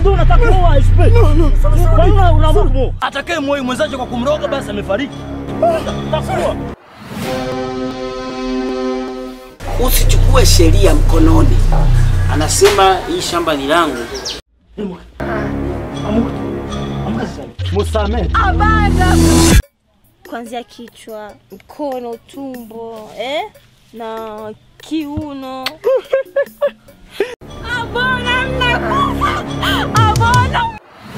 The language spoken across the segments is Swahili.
ndio unataka kuoa SP. No, no. Kwa nini unaamua kumuoa? Atakaye muoa mwenzake kwa kumroga basi amefariki. Takuwa. Usichukue sheria mkononi. Anasema hii shamba ni langu. Amuka. Amuka sasa. Musamee. kuanzia kichwa, mkono, tumbo eh? na kiuno. Abona mnakufa! Abona!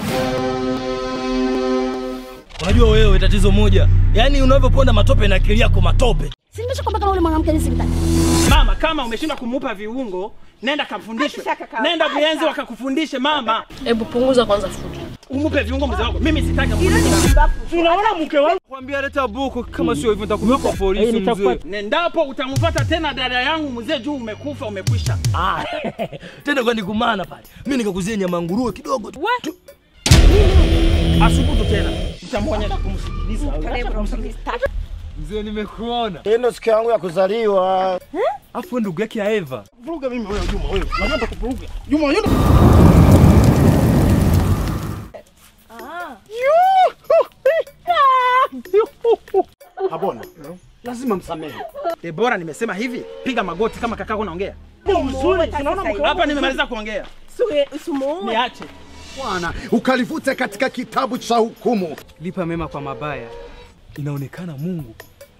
Unajua wewe tatizo moja. Yaani unavyoponda matope na akili yako matope. Si nimeshakwambia kama ule mwanamke nisimtaki. Mama, kama umeshindwa kumupa viungo, nenda kamfundishwe. Nenda Buyenzi wakakufundishe mama. Hebu punguza kwanza fujo. Umupe viungo mzee wako. Mimi sitaki. Unaona mke wangu? Kwambia leta buku, kama sio hivyo nitakuweka kwa polisi mzee. Nendapo utamfuata tena dada yangu mzee juu umekufa umekwisha. Ah. Tena kwani kumana pale. Mimi nikakuzia nyama nguruwe kidogo tu. Asubutu tena. Nitamwonyesha kumsikiliza. Mzee nimekuona. Hii ndo siku yangu ya kuzaliwa. Afu ndugu yake ya Eva. Vuruga mimi wewe Juma wewe. Unataka kuvuruga. Juma yule. Habona. Lazima msamehe. Debora, nimesema hivi, piga magoti kama kakako naongea. Mzuri, tunaona mke wangu. Hapa nimemaliza kuongea. Niache. Bwana, ukalivute katika kitabu cha hukumu. Lipa mema kwa mabaya. Inaonekana Mungu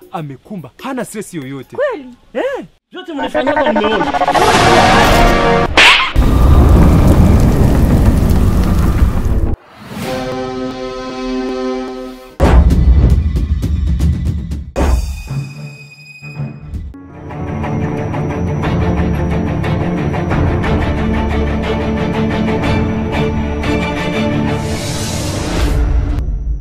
amekumba, hana stress yoyote. Vyote mnafanyaga mmeona.